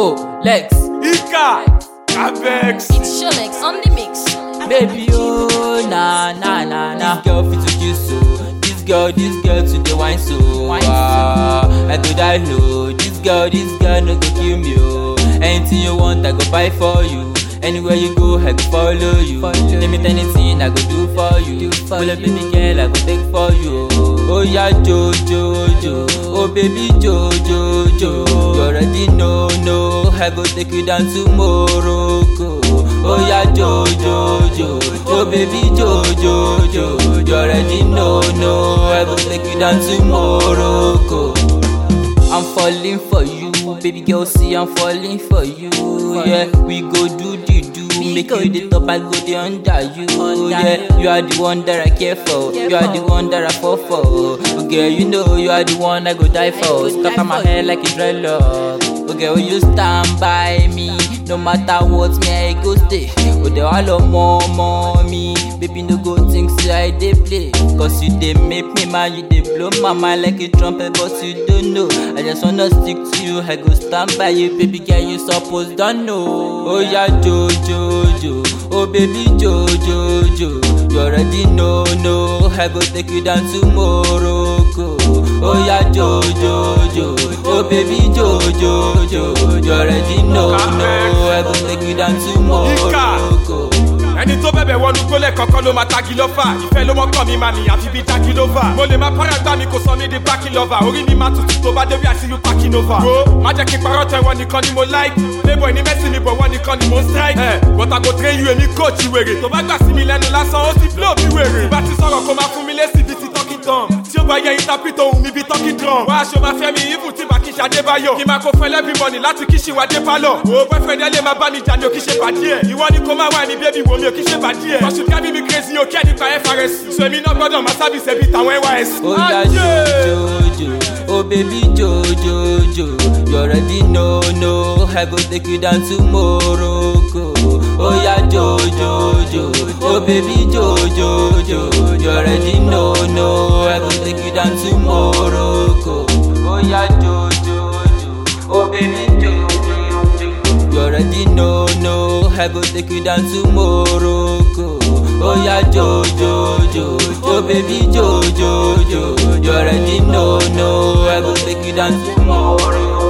Mo, Lex, Ika, Abex. It's Sholex on the mix. baby, oh, nah, nah, nah, nah. This girl fit to kiss so. This girl, this girl to the wine so. Wine so. Ah, I go die low. This girl, this girl no go kill me, oh. Anything you want, I go buy for you. Anywhere you go, I go follow you. Follow Name it anything, I go do for you. Do for Pull up, you. baby girl, I go take for you. Oh yeah, Jo Jo Jo. Oh baby Jo Jo Jo. You already know, no. I go take you down to Morocco. Oh yeah, Jo Jo Jo. Oh baby Jo Jo Jo. You already know, no. I go take you down to Morocco. I'm falling for you, baby girl. See, I'm falling for you. Yeah, we go do the do, We make go you the do. top, I go the under you. Under yeah, you. you are the one that I care for. Care You are the for. one that I fall for. Oh, girl, you know you are the one I go die for. go Stuck die on my for head like a dreadlock. Oh, girl, you stand by me. No matter what, me I go stay. Oh, they all of more, more me. Baby, no go think say I dey play. Cause you dey make me mad, you dey blow my mind like a trumpet, but you don't know. I just wanna stick to you, I go stand by you, baby girl, you suppose don't know. Oh yeah, Jo Jo Jo, oh baby Jo Jo Jo, you already know, no. I go take you down to Morocco. Oh yeah, Jo Jo Jo, oh baby Jo Jo Jo, you already know, no. I go take you down to Morocco. ẹni tó bẹ̀bẹ̀ wọnú gbólẹ̀ kankan ló máa tagi lọ́fà ìfẹ́ ló mọ́kàn mi máa nìyàn fi bí jákì lófà mo lè máa para gbá mi kò sọ mí di bákì lọ́fà orí mi máa tutù tó bá débi àti yú pákì nova. wo má jẹ́ kí n parọ́ tẹ wọn nìkan ni mo like playboy ní mẹ́sì ni bọ̀ wọn nìkan ni mo ń strike. ẹ bọ́tà kò train you èmi coach wèrè tó bá gbà sí mi lẹ́nu lásán ó sì flow bí wèrè. bá ti sọ̀rọ̀ kó máa fún mi lésì bíi ti talking tom tí ó bá yẹ interpret ohun mi bíi talking drum. wá aṣọ máa fẹ́ mi even tí màá kí ṣe adébáyọ̀ kí máa kó fún ẹlẹ́bí mọ́ni láti kí ṣì wá dé pálọ̀. wo boyfriend ẹ lè máa bá mi jà ní òkì ṣe bàdí ẹ̀ ìwọ ni kó máa wá mi bébí wo mi òkì ṣe bàdí ẹ̀. ọ̀sùn kábí mi crazy o kí ẹ̀ nípa FRS. sọ èmi náà gbọ́dọ̀ máa sábì sẹ́bi tàwọn NYSC. Oh yeah, Jo Jo Jo, oh baby Jo Jo Jo, you already know, no. I go take you down to Morocco. Oh yeah, Jo Jo Jo, oh baby Jo Jo Jo, you already know, no. I go take you down to Morocco. Oh yeah, Jo Jo Jo, oh baby Jo Jo Jo, you already know, no. I go take you down to Morocco. Oh yeah, Jo Jo Jo, oh baby Jo Jo Jo, you already know, no. I go take you down to Morocco.